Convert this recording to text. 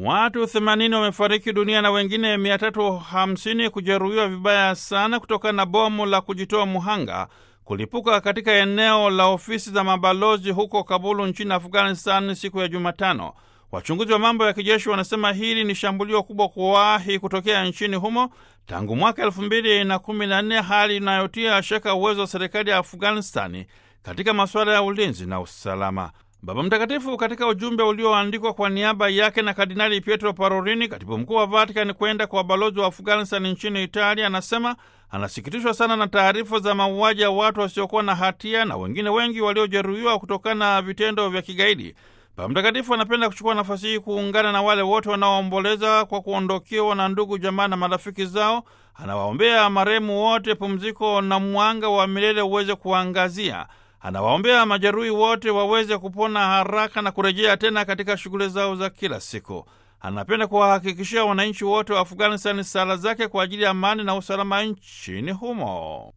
Watu 80 wamefariki dunia na wengine 350 kujeruhiwa vibaya sana kutokana na bomu la kujitoa muhanga kulipuka katika eneo la ofisi za mabalozi huko Kabulu nchini Afghanistan siku ya Jumatano. Wachunguzi wa mambo ya kijeshi wanasema hili ni shambulio kubwa kuwahi kutokea nchini humo tangu mwaka elfu mbili na kumi na nne, hali inayotia shaka uwezo wa serikali ya Afghanistani katika masuala ya ulinzi na usalama. Baba Mtakatifu katika ujumbe ulioandikwa kwa niaba yake na Kardinali Pietro Parolini, katibu mkuu wa Vatican, kwenda kwa balozi wa Afghanistan nchini Italia, anasema anasikitishwa sana na taarifa za mauaji ya watu wasiokuwa na hatia na wengine wengi waliojeruhiwa kutokana na vitendo vya kigaidi. Baba Mtakatifu anapenda kuchukua nafasi hii kuungana na wale wote wanaoomboleza kwa kuondokewa na ndugu, jamaa na marafiki zao. Anawaombea marehemu wote pumziko na mwanga wa milele uweze kuangazia. Anawaombea majeruhi wote waweze kupona haraka na kurejea tena katika shughuli zao za kila siku. Anapenda kuwahakikishia wananchi wote wa Afghanistan sala zake kwa ajili ya amani na usalama nchini humo.